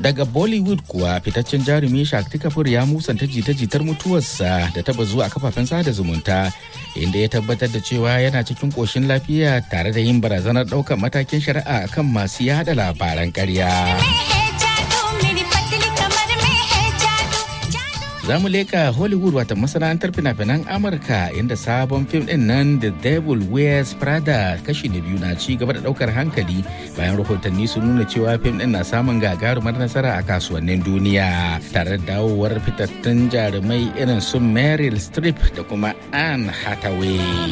daga bollywood kuwa fitaccen jarumi shakti kapoor ya musanta jita-jitar mutuwarsa da ta bazu a kafafen sada zumunta inda ya tabbatar da cewa yana cikin koshin lafiya tare da yin barazanar ɗaukar matakin shari'a kan masu yada labaran ƙarya. za mu leka hollywood wata masana'antar fina-finan amurka inda sabon fim din nan the devil wears prada kashi na biyu na ci gaba da daukar hankali bayan rahotanni sun nuna cewa fim din na samun gagarumar nasara a kasuwannin duniya tare da dawowar fitattun jarumai irin su meryl streep da kuma anne hathaway